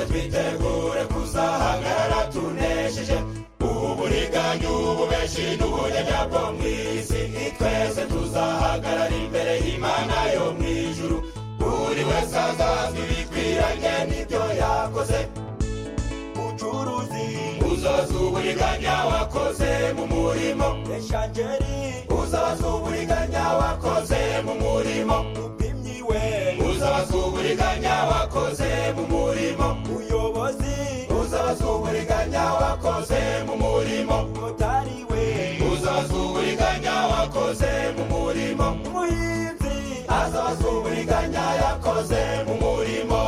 twitegure kuzahagarara tunesheje uburiganya ububeshi n'ubunyanya bwo mu isi twese tuzahagarara imbere y'imana yo mu ijuru buri wese azazwi bikwiranye n'ibyo yakoze bucuruzi uzaza uburiganya wakoze mu murimo eshangeri uzaza uburiganya wakoze mu murimo upimyi we uzaza uburiganya wakoze mu murimo uyobozi uzaza uburiganya wakoze mu murimo motari we uzaza uburiganya wakoze mu murimo umuhinzi azaza uburiganya yakoze mu murimo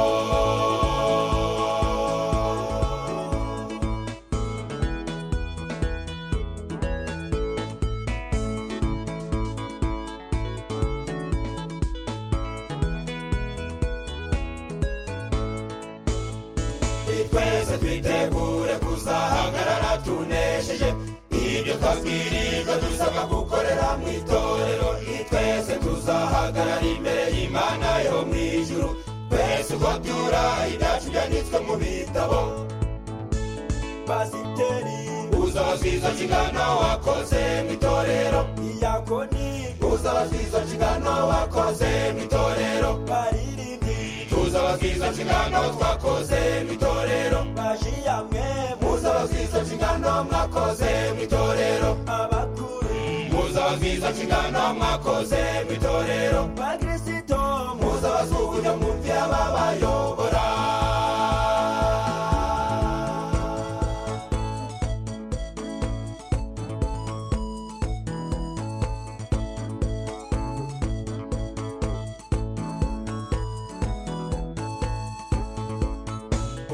ni twese twitegure kuzahagarara tunesheje ibyo twabwirijwe dusabwa gukorera mu itorero ni twese tuzahagarara imbere y'imana yo mu ijuru twese uko byura ibyacu byanditswe mu bitabo pasiteri uzababwiza kigano wakoze mu itorero iyakoni uzababwiza kigano wakoze mu itorero baririmbyi tuzababwiza kingano twakoze mu itorero bajiyamwe muzababwiza kingano mwakoze mu itorero abakuru muzababwiza kingano mwakoze mu itorero bakristo muzabasukunya mwumvire ababayobora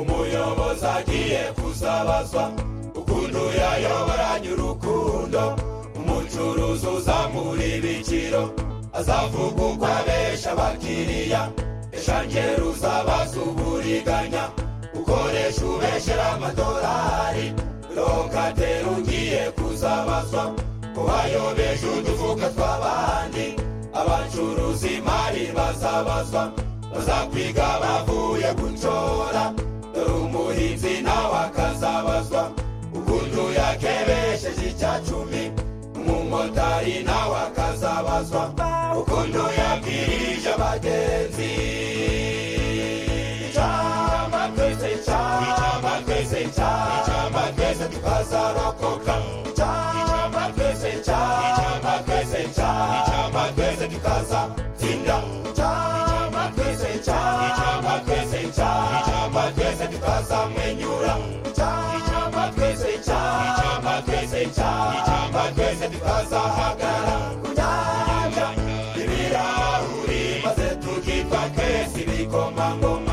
umuyobozi agiye kuzabazwa ukuntu yayoboranye urukundo umucuruzi uzamura ibiciro azavuga uko abesha abakiriya eshangeri uzabaza uburiganya ukoresha ubeshera amadolari rokatera ugiye kuzabazwa ko wayobeje udufuka tw'abandi abacuruzi imari bazabazwa bazakwiga bavuye gucora dore umuhinzi nawe akazabazwa ukuntu yakebesheje icya cumi umumotari nawe akazabazwa ukuntu yabwirije abagenzi icamba twese icamba twese icamba twese tukazarokoka icamba twese icamba twese icamba twese tukazatsinda icamba twese icamba twese icamba twese tukazamwenyura icamba twese icamba twese icamba twese tukazahagara kunyanya ibirahuri maze tukitwa twese ibikomangoma